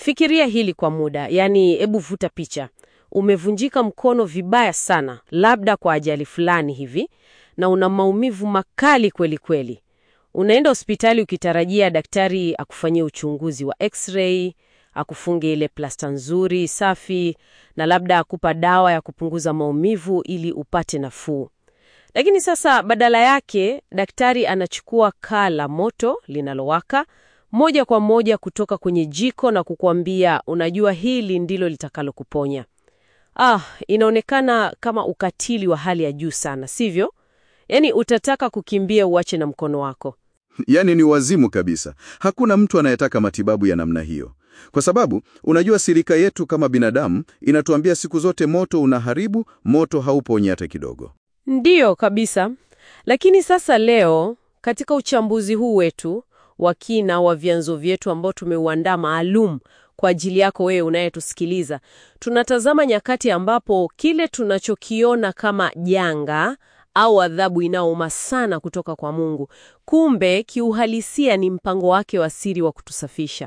Fikiria hili kwa muda, yaani hebu vuta picha. Umevunjika mkono vibaya sana, labda kwa ajali fulani hivi, na una maumivu makali kweli kweli. Unaenda hospitali ukitarajia daktari akufanyie uchunguzi wa x-ray, akufunge ile plasta nzuri safi, na labda akupa dawa ya kupunguza maumivu ili upate nafuu. Lakini sasa badala yake daktari anachukua kaa la moto linalowaka moja kwa moja kutoka kwenye jiko na kukuambia, unajua hili ndilo litakalokuponya. Ah, inaonekana kama ukatili wa hali ya juu sana, sivyo? Yaani utataka kukimbia uache na mkono wako. Yaani ni wazimu kabisa. Hakuna mtu anayetaka matibabu ya namna hiyo, kwa sababu unajua, sirika yetu kama binadamu inatuambia siku zote moto unaharibu, moto hauponyi hata kidogo. Ndiyo kabisa. Lakini sasa leo katika uchambuzi huu wetu wa kina wa vyanzo vyetu ambao tumeuandaa maalum kwa ajili yako wewe unayetusikiliza, tunatazama nyakati ambapo kile tunachokiona kama janga au adhabu inayouma sana kutoka kwa Mungu, kumbe kiuhalisia ni mpango wake wa siri wa kutusafisha.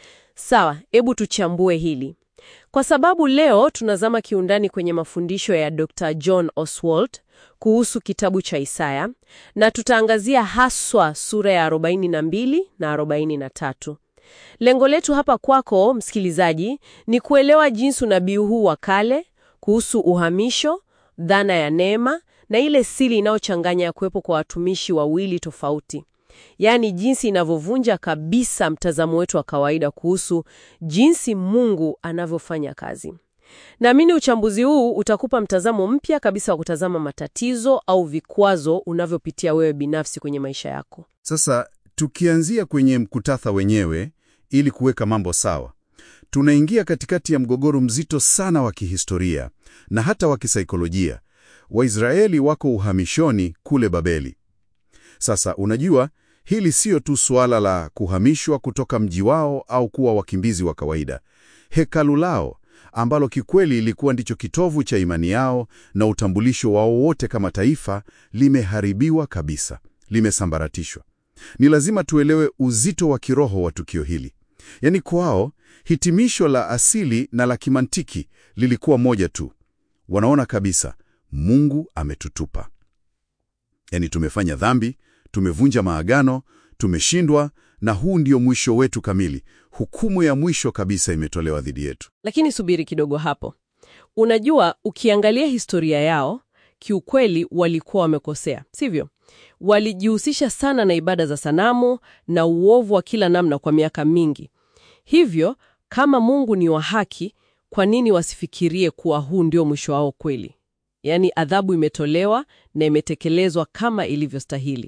Sawa, hebu tuchambue hili. Kwa sababu leo tunazama kiundani kwenye mafundisho ya Dr. John Oswald kuhusu kitabu cha Isaya na tutaangazia haswa sura ya 42 na 43. Lengo letu hapa kwako msikilizaji ni kuelewa jinsi unabii huu wa kale kuhusu uhamisho, dhana ya neema na ile siri inayochanganya ya kuwepo kwa watumishi wawili tofauti. Yaani jinsi inavyovunja kabisa mtazamo wetu wa kawaida kuhusu jinsi Mungu anavyofanya kazi. Naamini uchambuzi huu utakupa mtazamo mpya kabisa wa kutazama matatizo au vikwazo unavyopitia wewe binafsi kwenye maisha yako. Sasa tukianzia kwenye mkutatha wenyewe, ili kuweka mambo sawa, tunaingia katikati ya mgogoro mzito sana wa kihistoria na hata wa kisaikolojia. Waisraeli wako uhamishoni kule Babeli. Sasa unajua, hili siyo tu suala la kuhamishwa kutoka mji wao au kuwa wakimbizi wa kawaida. Hekalu lao ambalo kikweli ilikuwa ndicho kitovu cha imani yao na utambulisho wao wote kama taifa, limeharibiwa kabisa, limesambaratishwa. Ni lazima tuelewe uzito wa kiroho wa tukio hili. Yaani kwao hitimisho la asili na la kimantiki lilikuwa moja tu. Wanaona kabisa Mungu ametutupa. Yaani tumefanya dhambi, tumevunja maagano, tumeshindwa na huu ndio mwisho wetu kamili. Hukumu ya mwisho kabisa imetolewa dhidi yetu. Lakini subiri kidogo hapo. Unajua, ukiangalia historia yao, kiukweli walikuwa wamekosea, sivyo? Walijihusisha sana na ibada za sanamu na uovu wa kila namna kwa miaka mingi. Hivyo, kama Mungu ni wa haki, kwa nini wasifikirie kuwa huu ndio mwisho wao kweli? Yaani adhabu imetolewa na imetekelezwa kama ilivyostahili.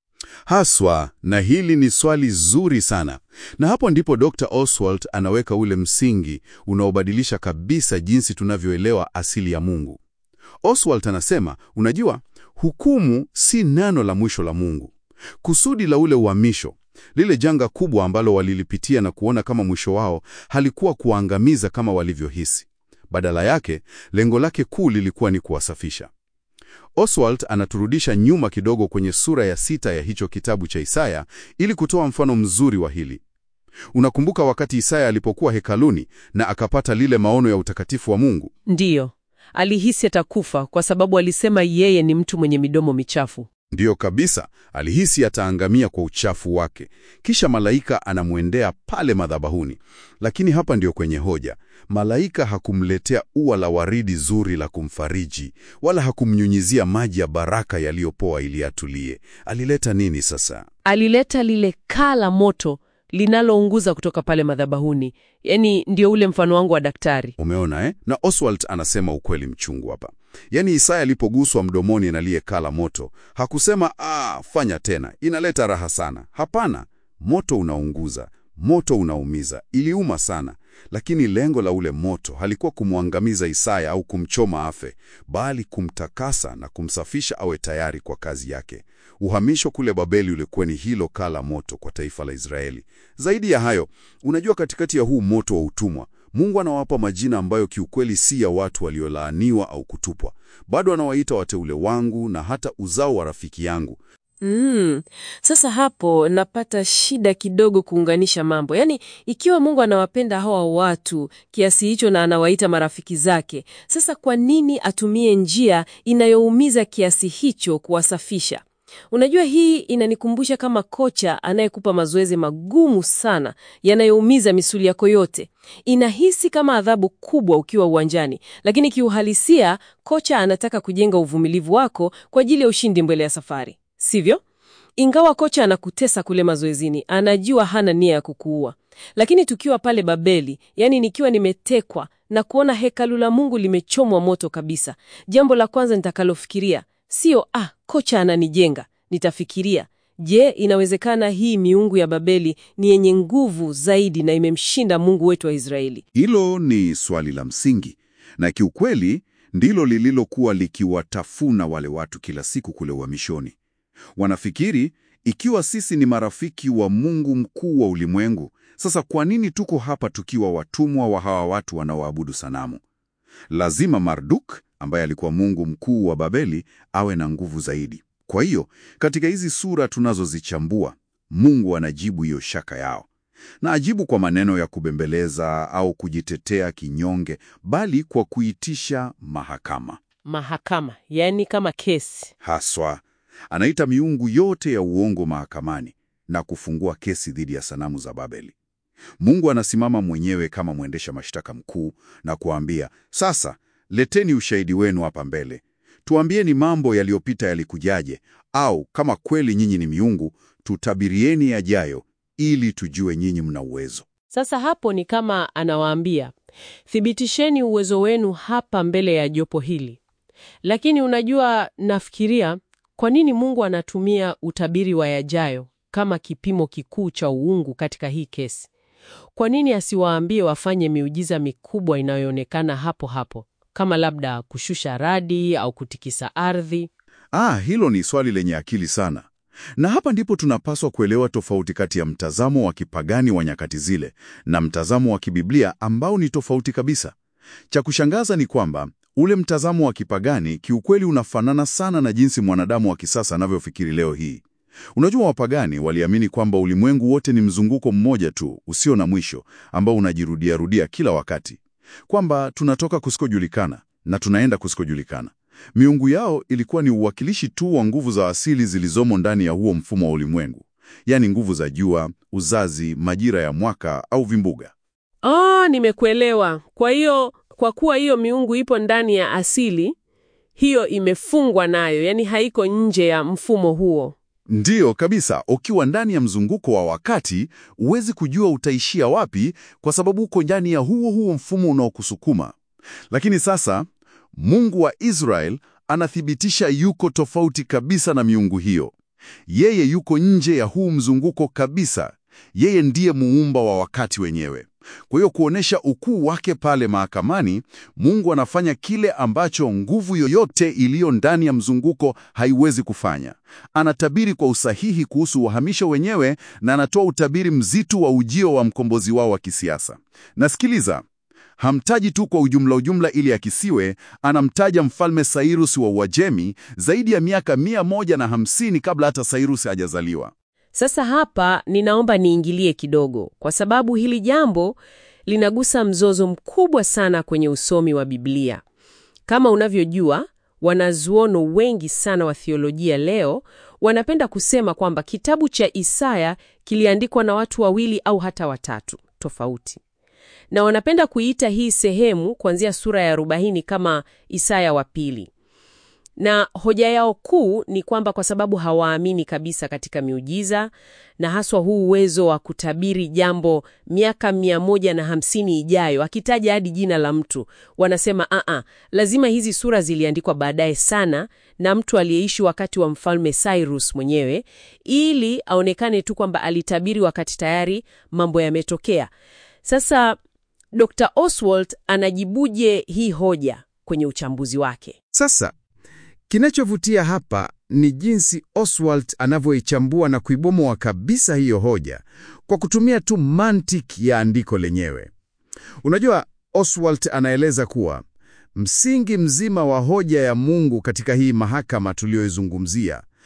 Haswa, na hili ni swali zuri sana, na hapo ndipo Dr. Oswald anaweka ule msingi unaobadilisha kabisa jinsi tunavyoelewa asili ya Mungu. Oswald anasema, unajua, hukumu si neno la mwisho la Mungu. Kusudi la ule uhamisho, lile janga kubwa ambalo walilipitia na kuona kama mwisho wao, halikuwa kuwaangamiza kama walivyohisi. Badala yake, lengo lake kuu lilikuwa ni kuwasafisha. Oswald anaturudisha nyuma kidogo kwenye sura ya sita ya hicho kitabu cha Isaya ili kutoa mfano mzuri wa hili. Unakumbuka wakati Isaya alipokuwa hekaluni na akapata lile maono ya utakatifu wa Mungu? Ndiyo, alihisi atakufa kwa sababu alisema yeye ni mtu mwenye midomo michafu. Ndiyo kabisa, alihisi ataangamia kwa uchafu wake. Kisha malaika anamwendea pale madhabahuni. Lakini hapa ndio kwenye hoja. Malaika hakumletea ua la waridi zuri la kumfariji, wala hakumnyunyizia maji ya baraka yaliyopoa ili atulie. Alileta nini sasa? Alileta lile kaa la moto linalounguza kutoka pale madhabahuni. Yaani ndio ule mfano wangu wa daktari. Umeona eh? Na Oswald anasema ukweli mchungu hapa. Yaani Isaya alipoguswa mdomoni na lile kaa la moto, hakusema ah, fanya tena, inaleta raha sana. Hapana, moto unaunguza, moto unaumiza, iliuma sana. Lakini lengo la ule moto halikuwa kumwangamiza Isaya au kumchoma afe, bali kumtakasa na kumsafisha awe tayari kwa kazi yake. Uhamisho kule Babeli ulikuwa ni hilo kaa la moto kwa taifa la Israeli. Zaidi ya hayo, unajua, katikati ya huu moto wa utumwa, Mungu anawapa majina ambayo kiukweli si ya watu waliolaaniwa au kutupwa. Bado anawaita wateule wangu na hata uzao wa rafiki yangu. Mm. Sasa hapo napata shida kidogo kuunganisha mambo. Yaani, ikiwa Mungu anawapenda hawa watu kiasi hicho na anawaita marafiki zake, sasa kwa nini atumie njia inayoumiza kiasi hicho kuwasafisha? Unajua, hii inanikumbusha kama kocha anayekupa mazoezi magumu sana yanayoumiza misuli yako yote. Inahisi kama adhabu kubwa ukiwa uwanjani, lakini kiuhalisia kocha anataka kujenga uvumilivu wako kwa ajili ya ushindi mbele ya safari, sivyo? Ingawa kocha anakutesa kule mazoezini, anajua hana nia ya kukuua. Lakini tukiwa pale Babeli, yani nikiwa nimetekwa na kuona hekalu la Mungu limechomwa moto kabisa, jambo la kwanza nitakalofikiria sio ah, kocha ananijenga. Nitafikiria, je, inawezekana hii miungu ya Babeli ni yenye nguvu zaidi na imemshinda Mungu wetu wa Israeli? Hilo ni swali la msingi, na kiukweli ndilo lililokuwa likiwatafuna wale watu kila siku kule uhamishoni. Wanafikiri ikiwa sisi ni marafiki wa Mungu mkuu wa ulimwengu, sasa kwa nini tuko hapa tukiwa watumwa wa hawa watu wanaoabudu sanamu? Lazima Marduk ambaye alikuwa mungu mkuu wa Babeli awe na nguvu zaidi. Kwa hiyo katika hizi sura tunazozichambua, Mungu anajibu hiyo shaka yao, na ajibu kwa maneno ya kubembeleza au kujitetea kinyonge, bali kwa kuitisha mahakama. Mahakama, yaani kama kesi. Haswa anaita miungu yote ya uongo mahakamani na kufungua kesi dhidi ya sanamu za Babeli. Mungu anasimama mwenyewe kama mwendesha mashtaka mkuu na kuambia, sasa leteni ushahidi wenu hapa mbele, tuambieni mambo yaliyopita yalikujaje, au kama kweli nyinyi ni miungu, tutabirieni yajayo, ili tujue nyinyi mna uwezo. Sasa hapo ni kama anawaambia, thibitisheni uwezo wenu hapa mbele ya jopo hili. Lakini unajua, nafikiria kwa nini Mungu anatumia utabiri wa yajayo kama kipimo kikuu cha uungu katika hii kesi? Kwa nini asiwaambie wafanye miujiza mikubwa inayoonekana hapo hapo, kama labda kushusha radi au kutikisa ardhi? Ah, hilo ni swali lenye akili sana. Na hapa ndipo tunapaswa kuelewa tofauti kati ya mtazamo wa kipagani wa nyakati zile na mtazamo wa kibiblia ambao ni tofauti kabisa. Cha kushangaza ni kwamba ule mtazamo wa kipagani kiukweli unafanana sana na jinsi mwanadamu wa kisasa anavyofikiri leo hii. Unajua, wapagani waliamini kwamba ulimwengu wote ni mzunguko mmoja tu usio na mwisho ambao unajirudia rudia kila wakati, kwamba tunatoka kusikojulikana na tunaenda kusikojulikana. Miungu yao ilikuwa ni uwakilishi tu wa nguvu za asili zilizomo ndani ya huo mfumo wa ulimwengu, yaani nguvu za jua, uzazi, majira ya mwaka au vimbuga. Oh, nimekuelewa. Kwa hiyo kwa kuwa hiyo miungu ipo ndani ya asili, hiyo imefungwa nayo, yaani haiko nje ya mfumo huo. Ndiyo kabisa. Ukiwa ndani ya mzunguko wa wakati, huwezi kujua utaishia wapi, kwa sababu uko ndani ya huo huo mfumo unaokusukuma. Lakini sasa Mungu wa Israel anathibitisha yuko tofauti kabisa na miungu hiyo. Yeye yuko nje ya huu mzunguko kabisa. Yeye ndiye muumba wa wakati wenyewe. Kwa hiyo kuonesha ukuu wake pale mahakamani, Mungu anafanya kile ambacho nguvu yoyote iliyo ndani ya mzunguko haiwezi kufanya. Anatabiri kwa usahihi kuhusu uhamisho wenyewe na anatoa utabiri mzito wa ujio wa mkombozi wao wa kisiasa. Nasikiliza, hamtaji tu kwa ujumla ujumla ili akisiwe, anamtaja mfalme Sairus wa Uajemi zaidi ya miaka mia moja na hamsini kabla hata Sairus hajazaliwa. Sasa hapa ninaomba niingilie kidogo, kwa sababu hili jambo linagusa mzozo mkubwa sana kwenye usomi wa Biblia. Kama unavyojua, wanazuono wengi sana wa thiolojia leo wanapenda kusema kwamba kitabu cha Isaya kiliandikwa na watu wawili au hata watatu tofauti, na wanapenda kuiita hii sehemu kuanzia sura ya 40 kama Isaya wa pili na hoja yao kuu ni kwamba kwa sababu hawaamini kabisa katika miujiza na haswa huu uwezo wa kutabiri jambo miaka mia moja na hamsini ijayo, akitaja hadi jina la mtu, wanasema aa, lazima hizi sura ziliandikwa baadaye sana na mtu aliyeishi wakati wa mfalme Cyrus mwenyewe, ili aonekane tu kwamba alitabiri wakati tayari mambo yametokea. Sasa Dr. Oswald anajibuje hii hoja kwenye uchambuzi wake? Sasa kinachovutia hapa ni jinsi Oswald anavyoichambua na kuibomoa kabisa hiyo hoja kwa kutumia tu mantiki ya andiko lenyewe. Unajua, Oswald anaeleza kuwa msingi mzima wa hoja ya Mungu katika hii mahakama tuliyoizungumzia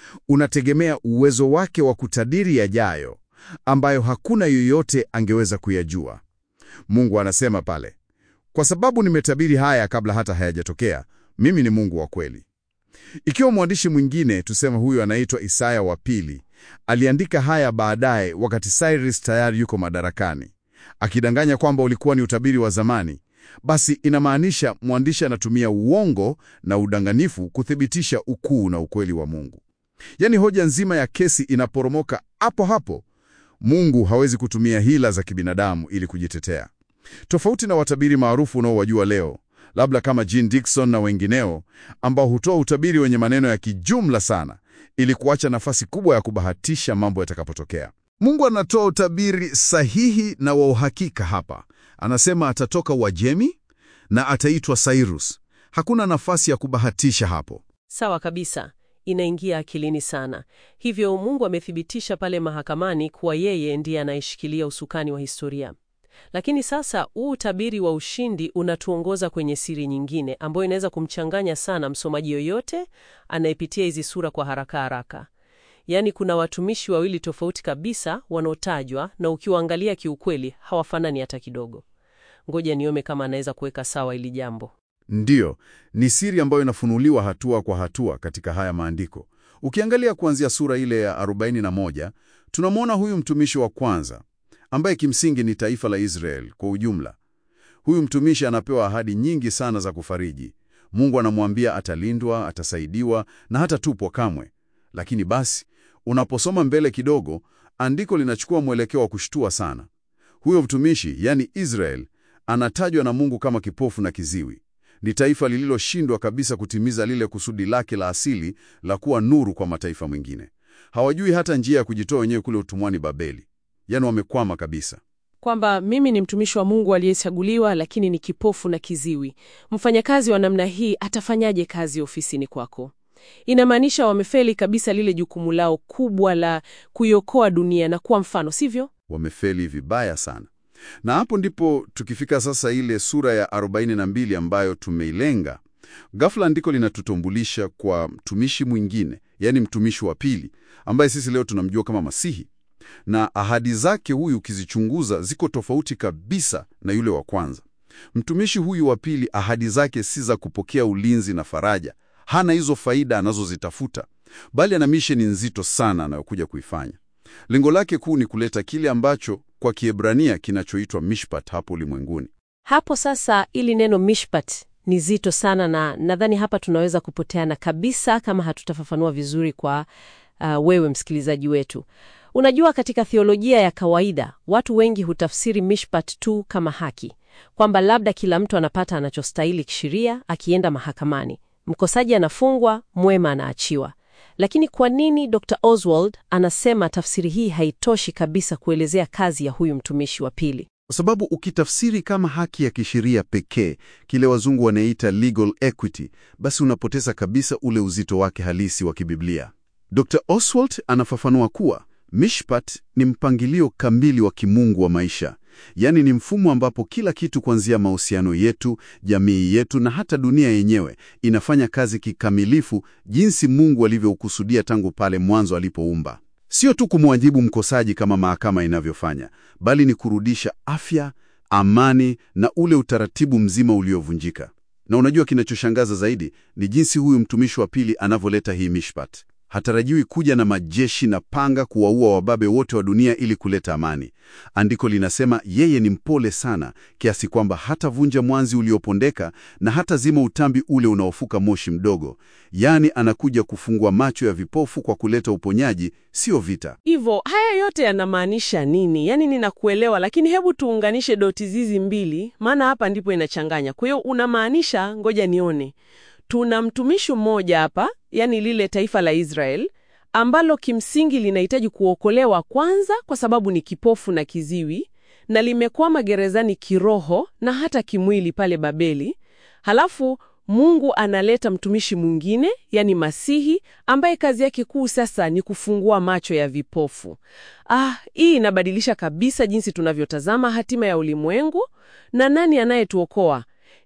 unategemea uwezo wake wa kutabiri yajayo ambayo hakuna yoyote angeweza kuyajua. Mungu anasema pale, kwa sababu nimetabiri haya kabla hata hayajatokea, mimi ni Mungu wa kweli. Ikiwa mwandishi mwingine, tuseme huyu anaitwa Isaya wa pili, aliandika haya baadaye wakati Cyrus tayari yuko madarakani, akidanganya kwamba ulikuwa ni utabiri wa zamani, basi inamaanisha mwandishi anatumia uongo na udanganifu kuthibitisha ukuu na ukweli wa Mungu. Yaani hoja nzima ya kesi inaporomoka hapo hapo. Mungu hawezi kutumia hila za kibinadamu ili kujitetea. Tofauti na watabiri maarufu unaowajua leo, labda kama Jean Dixon na wengineo, ambao hutoa utabiri wenye maneno ya kijumla sana ili kuacha nafasi kubwa ya kubahatisha mambo yatakapotokea. Mungu anatoa utabiri sahihi na wa uhakika hapa. Anasema atatoka Uajemi na ataitwa Cyrus. Hakuna nafasi ya kubahatisha hapo. Sawa kabisa, inaingia akilini sana. Hivyo Mungu amethibitisha pale mahakamani kuwa yeye ndiye anayeshikilia usukani wa historia. Lakini sasa huu utabiri wa ushindi unatuongoza kwenye siri nyingine ambayo inaweza kumchanganya sana msomaji yoyote anayepitia hizi sura kwa haraka haraka. Yaani, kuna watumishi wawili tofauti kabisa wanaotajwa, na ukiwaangalia kiukweli hawafanani hata kidogo. Ngoja niome kama anaweza kuweka sawa hili jambo. Ndiyo, ni siri ambayo inafunuliwa hatua kwa hatua katika haya maandiko. Ukiangalia kuanzia sura ile ya 41, tunamwona huyu mtumishi wa kwanza ambaye kimsingi ni taifa la Israel kwa ujumla. Huyu mtumishi anapewa ahadi nyingi sana za kufariji. Mungu anamwambia atalindwa, atasaidiwa na hatatupwa kamwe. Lakini basi, unaposoma mbele kidogo, andiko linachukua mwelekeo wa kushtua sana. Huyo mtumishi, yani Israel, anatajwa na Mungu kama kipofu na kiziwi. Ni taifa lililoshindwa kabisa kutimiza lile kusudi lake la asili la kuwa nuru kwa mataifa mengine. Hawajui hata njia ya kujitoa wenyewe kule utumwani Babeli. Yaani wamekwama kabisa. Kwamba mimi ni mtumishi wa Mungu aliyechaguliwa, lakini ni kipofu na kiziwi. Mfanyakazi wa namna hii atafanyaje kazi ofisini kwako? Inamaanisha wamefeli kabisa lile jukumu lao kubwa la kuiokoa dunia na kuwa mfano, sivyo? Wamefeli vibaya sana. Na hapo ndipo tukifika sasa ile sura ya 42 ambayo tumeilenga. Ghafla andiko linatutambulisha kwa mtumishi mwingine, yaani mtumishi wa pili ambaye sisi leo tunamjua kama Masihi. Na ahadi zake huyu ukizichunguza ziko tofauti kabisa na yule wa kwanza. Mtumishi huyu wa pili, ahadi zake si za kupokea ulinzi na faraja. Hana hizo faida anazozitafuta, bali ana misheni nzito sana anayokuja kuifanya. Lengo lake kuu ni kuleta kile ambacho kwa Kiebrania kinachoitwa mishpat hapo ulimwenguni. Hapo sasa, ili neno mishpat ni zito sana, na nadhani hapa tunaweza kupoteana kabisa kama hatutafafanua vizuri kwa uh, wewe msikilizaji wetu. Unajua, katika theolojia ya kawaida watu wengi hutafsiri mishpat tu kama haki, kwamba labda kila mtu anapata anachostahili kisheria akienda mahakamani, mkosaji anafungwa, mwema anaachiwa. Lakini kwa nini Dr. Oswald anasema tafsiri hii haitoshi kabisa kuelezea kazi ya huyu mtumishi wa pili? Kwa sababu ukitafsiri kama haki ya kisheria pekee, kile wazungu wanaita legal equity, basi unapoteza kabisa ule uzito wake halisi wa kibiblia. Dr. Oswald anafafanua kuwa mishpat ni mpangilio kamili wa kimungu wa maisha, yaani ni mfumo ambapo kila kitu kuanzia mahusiano yetu, jamii yetu na hata dunia yenyewe inafanya kazi kikamilifu jinsi Mungu alivyoukusudia tangu pale mwanzo alipoumba. Sio tu kumwajibu mkosaji kama mahakama inavyofanya, bali ni kurudisha afya, amani na ule utaratibu mzima uliovunjika. Na unajua kinachoshangaza zaidi ni jinsi huyu mtumishi wa pili anavyoleta hii mishpat. Hatarajiwi kuja na majeshi na panga kuwaua wababe wote wa dunia ili kuleta amani. Andiko linasema yeye ni mpole sana kiasi kwamba hatavunja mwanzi uliopondeka na hata zima utambi ule unaofuka moshi mdogo. Yaani anakuja kufungua macho ya vipofu kwa kuleta uponyaji, sio vita. Hivyo haya yote yanamaanisha nini? Yaani ninakuelewa, lakini hebu tuunganishe doti hizi mbili, maana hapa ndipo inachanganya. Kwa hiyo unamaanisha, ngoja nione tuna mtumishi mmoja hapa, yani lile taifa la Israel ambalo kimsingi linahitaji kuokolewa kwanza, kwa sababu ni kipofu na kiziwi na limekwama gerezani kiroho na hata kimwili pale Babeli. Halafu Mungu analeta mtumishi mwingine, yani Masihi, ambaye kazi yake kuu sasa ni kufungua macho ya vipofu. Ah, hii inabadilisha kabisa jinsi tunavyotazama hatima ya ulimwengu na nani anayetuokoa.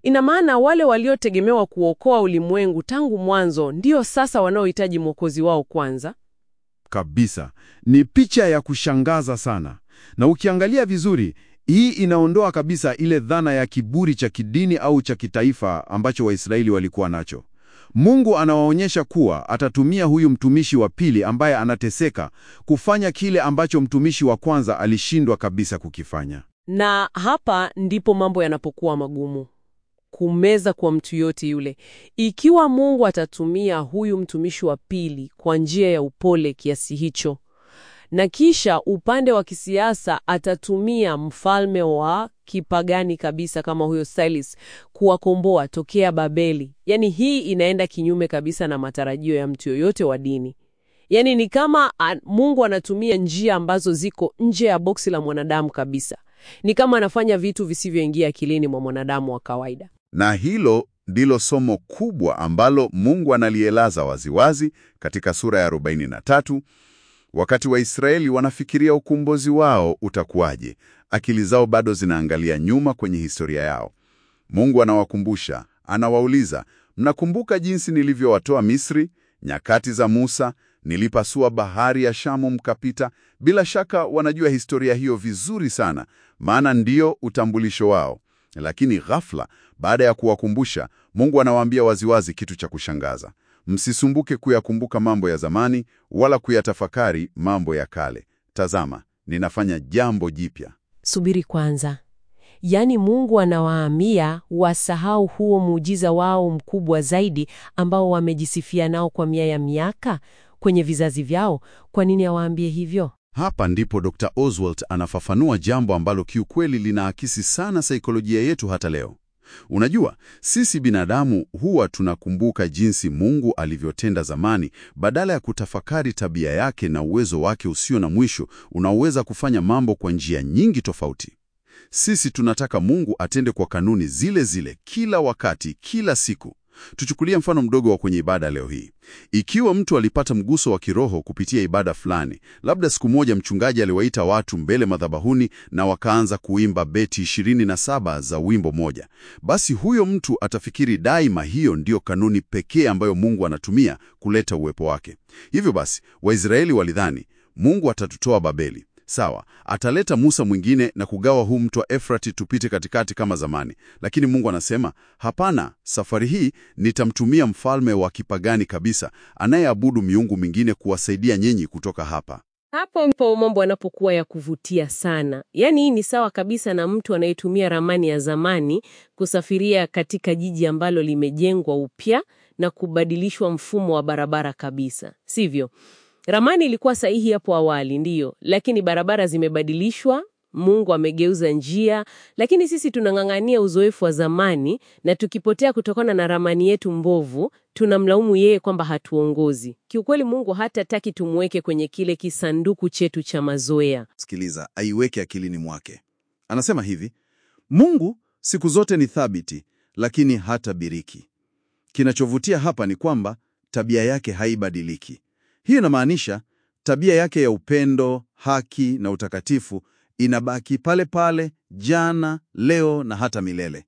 Ina maana wale waliotegemewa kuokoa ulimwengu tangu mwanzo ndio sasa wanaohitaji mwokozi wao kwanza. Kabisa, ni picha ya kushangaza sana, na ukiangalia vizuri, hii inaondoa kabisa ile dhana ya kiburi cha kidini au cha kitaifa ambacho Waisraeli walikuwa nacho. Mungu anawaonyesha kuwa atatumia huyu mtumishi wa pili ambaye anateseka kufanya kile ambacho mtumishi wa kwanza alishindwa kabisa kukifanya. Na hapa ndipo mambo yanapokuwa magumu, kumeza kwa mtu yote yule. Ikiwa Mungu atatumia huyu mtumishi wa pili kwa njia ya upole kiasi hicho, na kisha upande wa kisiasa atatumia mfalme wa kipagani kabisa kama huyo Silas kuwakomboa tokea Babeli, yaani hii inaenda kinyume kabisa na matarajio ya mtu yoyote wa dini. Yaani ni kama a, Mungu anatumia njia ambazo ziko nje ya boksi la mwanadamu kabisa. Ni kama anafanya vitu visivyoingia akilini mwa mwanadamu wa kawaida. Na hilo ndilo somo kubwa ambalo Mungu analielaza waziwazi katika sura ya 43 wakati Waisraeli wanafikiria ukombozi wao utakuwaje. Akili zao bado zinaangalia nyuma kwenye historia yao. Mungu anawakumbusha, anawauliza, mnakumbuka jinsi nilivyowatoa Misri, nyakati za Musa, nilipasua bahari ya Shamu mkapita? Bila shaka wanajua historia hiyo vizuri sana, maana ndiyo utambulisho wao. Lakini ghafla, baada ya kuwakumbusha, Mungu anawaambia waziwazi kitu cha kushangaza: msisumbuke kuyakumbuka mambo ya zamani, wala kuyatafakari mambo ya kale. Tazama, ninafanya jambo jipya. Subiri kwanza. Yaani Mungu anawaambia wasahau huo muujiza wao mkubwa zaidi ambao wamejisifia nao kwa mia ya miaka kwenye vizazi vyao. Kwa nini awaambie hivyo? Hapa ndipo Dr. Oswald anafafanua jambo ambalo kiukweli linaakisi sana saikolojia yetu hata leo. Unajua, sisi binadamu huwa tunakumbuka jinsi Mungu alivyotenda zamani badala ya kutafakari tabia yake na uwezo wake usio na mwisho unaoweza kufanya mambo kwa njia nyingi tofauti. Sisi tunataka Mungu atende kwa kanuni zile zile kila wakati, kila siku. Tuchukulie mfano mdogo wa kwenye ibada leo hii. Ikiwa mtu alipata mguso wa kiroho kupitia ibada fulani, labda siku moja mchungaji aliwaita watu mbele madhabahuni na wakaanza kuimba beti 27 za wimbo moja, basi huyo mtu atafikiri daima hiyo ndiyo kanuni pekee ambayo Mungu anatumia kuleta uwepo wake. Hivyo basi, Waisraeli walidhani Mungu atatutoa Babeli. Sawa, ataleta Musa mwingine na kugawa huu mto wa Efrati tupite katikati kama zamani. Lakini Mungu anasema hapana, safari hii nitamtumia mfalme wa kipagani kabisa anayeabudu miungu mingine kuwasaidia nyinyi kutoka hapa. Hapo mpo mambo yanapokuwa ya kuvutia sana. Yaani hii ni sawa kabisa na mtu anayetumia ramani ya zamani kusafiria katika jiji ambalo limejengwa upya na kubadilishwa mfumo wa barabara kabisa, sivyo? Ramani ilikuwa sahihi hapo awali, ndiyo, lakini barabara zimebadilishwa. Mungu amegeuza njia, lakini sisi tunang'ang'ania uzoefu wa zamani, na tukipotea kutokana na ramani yetu mbovu, tunamlaumu yeye kwamba hatuongozi. Kiukweli, Mungu hatataki tumweke kwenye kile kisanduku chetu cha mazoea. Sikiliza, aiweke akilini mwake. Anasema hivi, Mungu siku zote ni thabiti, lakini hatabiriki. Kinachovutia hapa ni kwamba tabia yake haibadiliki. Hiyo inamaanisha tabia yake ya upendo, haki na utakatifu inabaki pale pale, jana, leo na hata milele.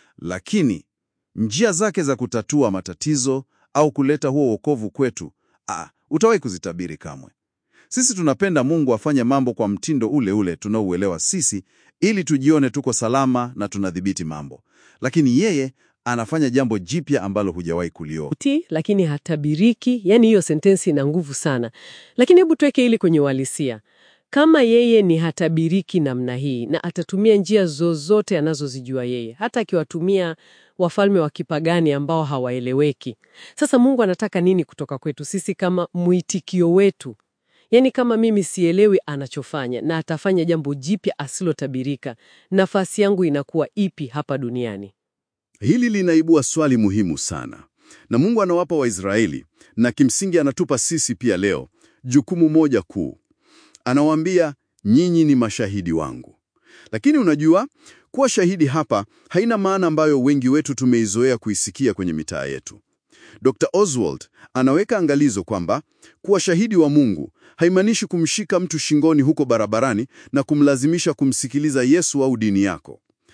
Lakini njia zake za kutatua matatizo au kuleta huo wokovu kwetu, ah, utawahi kuzitabiri kamwe. Sisi tunapenda Mungu afanye mambo kwa mtindo ule ule tunaouelewa sisi, ili tujione tuko salama na tunadhibiti mambo, lakini yeye anafanya jambo jipya ambalo hujawahi kuliona. Ti, lakini hatabiriki. Yani hiyo sentensi ina nguvu sana, lakini hebu tuweke hili kwenye uhalisia. Kama yeye ni hatabiriki namna hii na atatumia njia zozote anazozijua yeye, hata akiwatumia wafalme wa kipagani ambao hawaeleweki, sasa Mungu anataka nini kutoka kwetu sisi kama mwitikio wetu? Yaani kama mimi sielewi anachofanya na atafanya jambo jipya asilotabirika, nafasi yangu inakuwa ipi hapa duniani? Hili linaibua swali muhimu sana, na Mungu anawapa Waisraeli na kimsingi anatupa sisi pia leo jukumu moja kuu. Anawaambia, nyinyi ni mashahidi wangu. Lakini unajua, kuwa shahidi hapa haina maana ambayo wengi wetu tumeizoea kuisikia kwenye mitaa yetu. Dr. Oswald anaweka angalizo kwamba kuwa shahidi wa Mungu haimaanishi kumshika mtu shingoni huko barabarani na kumlazimisha kumsikiliza Yesu au dini yako.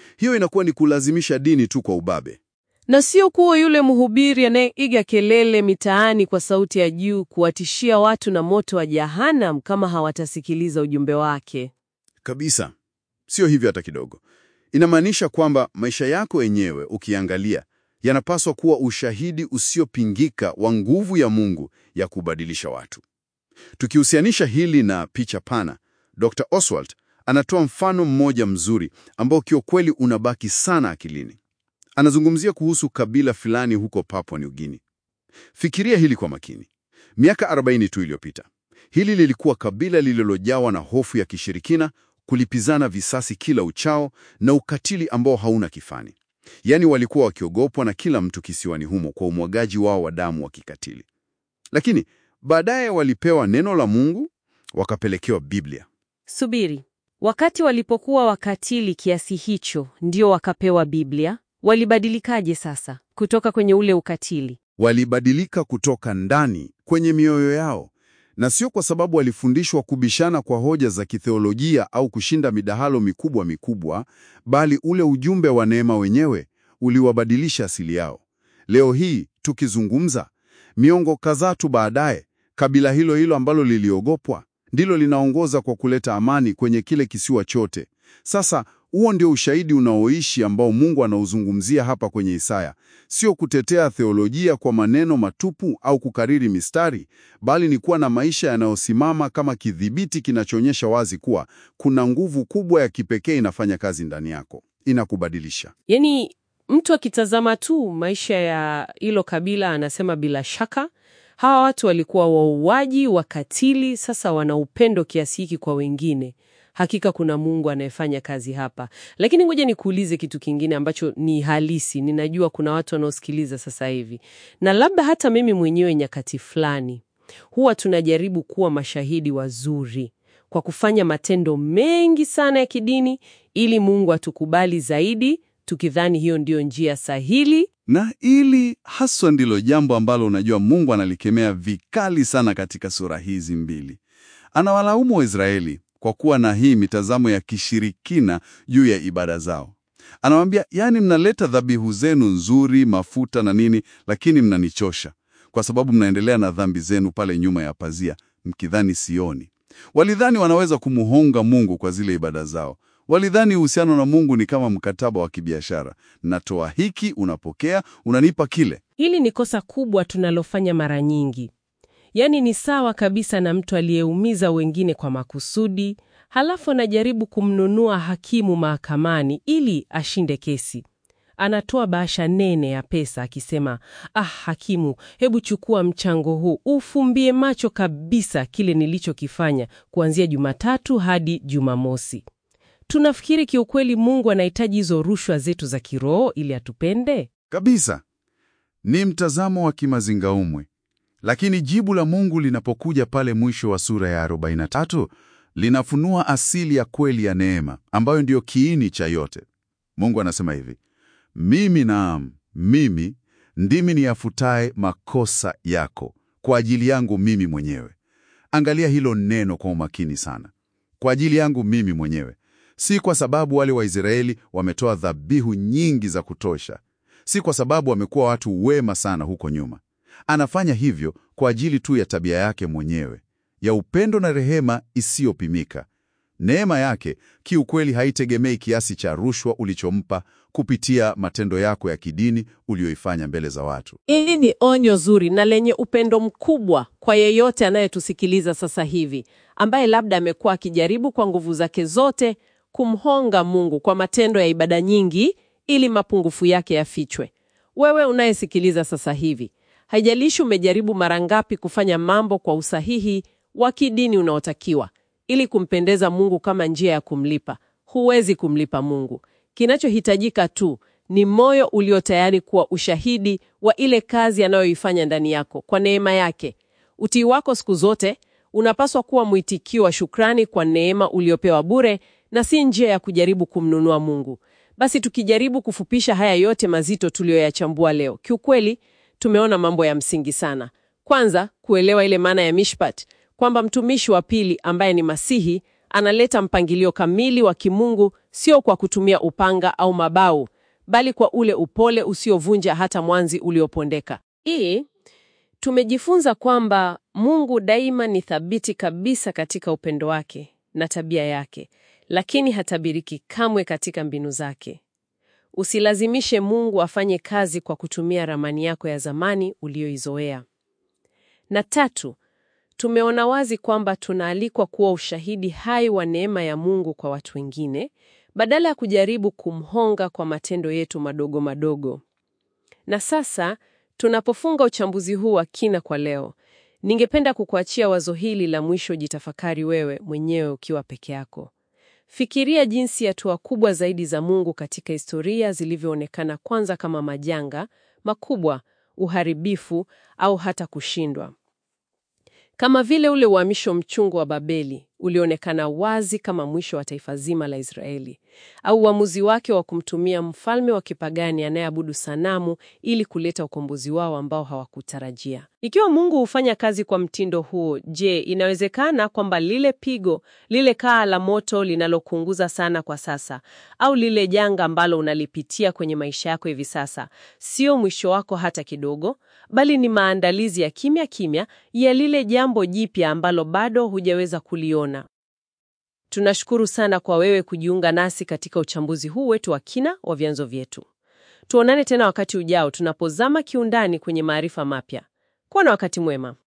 Hiyo inakuwa ni kulazimisha dini tu kwa ubabe. Na sio kuwa yule mhubiri anayeiga kelele mitaani kwa sauti ya juu kuwatishia watu na moto wa Jahanam kama hawatasikiliza ujumbe wake. Kabisa, sio hivyo hata kidogo. Inamaanisha kwamba maisha yako yenyewe ukiangalia, yanapaswa kuwa ushahidi usiopingika wa nguvu ya Mungu ya kubadilisha watu. Tukihusianisha hili na picha pana, Dr. Oswald anatoa mfano mmoja mzuri ambao kiukweli unabaki sana akilini. Anazungumzia kuhusu kabila fulani huko Papua New Guinea. Fikiria hili kwa makini. Miaka 40 tu iliyopita, hili lilikuwa kabila lililojawa na hofu ya kishirikina, kulipizana visasi kila uchao na ukatili ambao hauna kifani. Yaani walikuwa wakiogopwa na kila mtu kisiwani humo kwa umwagaji wao wa damu wa kikatili. Lakini baadaye walipewa neno la Mungu, wakapelekewa Biblia. Subiri, wakati walipokuwa wakatili kiasi hicho ndio wakapewa Biblia, walibadilikaje sasa kutoka kwenye ule ukatili? Walibadilika kutoka ndani kwenye mioyo yao, na sio kwa sababu walifundishwa kubishana kwa hoja za kitheolojia au kushinda midahalo mikubwa mikubwa, bali ule ujumbe wa neema wenyewe uliwabadilisha asili yao. Leo hii tukizungumza, miongo kadhaa tu baadaye, kabila hilo hilo ambalo liliogopwa ndilo linaongoza kwa kuleta amani kwenye kile kisiwa chote. Sasa huo ndio ushahidi unaoishi ambao Mungu anauzungumzia hapa kwenye Isaya, sio kutetea theolojia kwa maneno matupu au kukariri mistari, bali ni kuwa na maisha yanayosimama kama kidhibiti kinachoonyesha wazi kuwa kuna nguvu kubwa ya kipekee inafanya kazi ndani yako, inakubadilisha. Yaani mtu akitazama tu maisha ya hilo kabila anasema bila shaka hawa watu walikuwa wauaji, wakatili, sasa wana upendo kiasi hiki kwa wengine. Hakika kuna Mungu anayefanya kazi hapa. Lakini ngoja nikuulize kitu kingine ambacho ni halisi. Ninajua kuna watu wanaosikiliza sasa hivi, na labda hata mimi mwenyewe nyakati fulani huwa tunajaribu kuwa mashahidi wazuri kwa kufanya matendo mengi sana ya kidini ili Mungu atukubali zaidi, tukidhani hiyo ndiyo njia sahili Na ili haswa ndilo jambo ambalo unajua Mungu analikemea vikali sana katika sura hizi mbili. Anawalaumu Waisraeli kwa kuwa na hii mitazamo ya kishirikina juu ya ibada zao. Anawambia, yaani mnaleta dhabihu zenu nzuri, mafuta na nini, lakini mnanichosha kwa sababu mnaendelea na dhambi zenu pale nyuma ya pazia, mkidhani sioni. Walidhani wanaweza kumuhonga Mungu kwa zile ibada zao. Walidhani uhusiano na Mungu ni kama mkataba wa kibiashara. Natoa hiki, unapokea, unanipa kile. Hili ni kosa kubwa tunalofanya mara nyingi. Yaani ni sawa kabisa na mtu aliyeumiza wengine kwa makusudi, halafu anajaribu kumnunua hakimu mahakamani ili ashinde kesi. Anatoa bahasha nene ya pesa akisema, ah, hakimu, hebu chukua mchango huu ufumbie macho kabisa kile nilichokifanya kuanzia Jumatatu hadi Jumamosi. Tunafikiri kiukweli Mungu anahitaji hizo rushwa zetu za kiroho ili atupende? Kabisa. Ni mtazamo wa kimazingaumwe. Lakini jibu la Mungu linapokuja pale mwisho wa sura ya 43 linafunua asili ya kweli ya neema ambayo ndiyo kiini cha yote. Mungu anasema hivi: mimi, naam, mimi ndimi niyafutaye makosa yako kwa ajili yangu mimi mwenyewe. Angalia hilo neno kwa umakini sana, kwa ajili yangu mimi mwenyewe, si kwa sababu wale Waisraeli wametoa dhabihu nyingi za kutosha, si kwa sababu wamekuwa watu wema sana huko nyuma. Anafanya hivyo kwa ajili tu ya tabia yake mwenyewe ya upendo na rehema isiyopimika. Neema yake kiukweli haitegemei kiasi cha rushwa ulichompa kupitia matendo yako ya kidini uliyoifanya mbele za watu. Hili ni onyo zuri na lenye upendo mkubwa kwa yeyote anayetusikiliza sasa hivi, ambaye labda amekuwa akijaribu kwa nguvu zake zote kumhonga Mungu kwa matendo ya ibada nyingi ili mapungufu yake yafichwe. Wewe unayesikiliza sasa hivi, haijalishi umejaribu mara ngapi kufanya mambo kwa usahihi wa kidini unaotakiwa ili kumpendeza Mungu kama njia ya kumlipa, huwezi kumlipa Mungu. Kinachohitajika tu ni moyo ulio tayari kuwa ushahidi wa ile kazi anayoifanya ndani yako kwa neema yake. Utii wako siku zote unapaswa kuwa mwitikio wa shukrani kwa neema uliopewa bure na si njia ya kujaribu kumnunua Mungu. Basi tukijaribu kufupisha haya yote mazito tuliyoyachambua leo, kiukweli tumeona mambo ya msingi sana. Kwanza, kuelewa ile maana ya mishpat, kwamba mtumishi wa pili ambaye ni Masihi Analeta mpangilio kamili wa kimungu, sio kwa kutumia upanga au mabau, bali kwa ule upole usiovunja hata mwanzi uliopondeka. Hii tumejifunza kwamba Mungu daima ni thabiti kabisa katika upendo wake na tabia yake, lakini hatabiriki kamwe katika mbinu zake. Usilazimishe Mungu afanye kazi kwa kutumia ramani yako ya zamani uliyoizoea. Na tatu, tumeona wazi kwamba tunaalikwa kuwa ushahidi hai wa neema ya Mungu kwa watu wengine, badala ya kujaribu kumhonga kwa matendo yetu madogo madogo. Na sasa tunapofunga uchambuzi huu wa kina kwa leo, ningependa kukuachia wazo hili la mwisho. Jitafakari wewe mwenyewe ukiwa peke yako. Fikiria jinsi hatua kubwa zaidi za Mungu katika historia zilivyoonekana kwanza kama majanga makubwa, uharibifu au hata kushindwa. Kama vile ule uhamisho mchungu wa Babeli ulionekana wazi kama mwisho wa taifa zima la Israeli, au uamuzi wake wa kumtumia mfalme wa kipagani anayeabudu sanamu ili kuleta ukombozi wao ambao hawakutarajia. Ikiwa Mungu hufanya kazi kwa mtindo huo, je, inawezekana kwamba lile pigo, lile kaa la moto linalokuunguza sana kwa sasa, au lile janga ambalo unalipitia kwenye maisha yako hivi sasa, sio mwisho wako hata kidogo, bali ni maandalizi ya kimya kimya ya lile jambo jipya ambalo bado hujaweza kuliona. Tunashukuru sana kwa wewe kujiunga nasi katika uchambuzi huu wetu wa kina wa vyanzo vyetu. Tuonane tena wakati ujao tunapozama kiundani kwenye maarifa mapya. Kuwa na wakati mwema.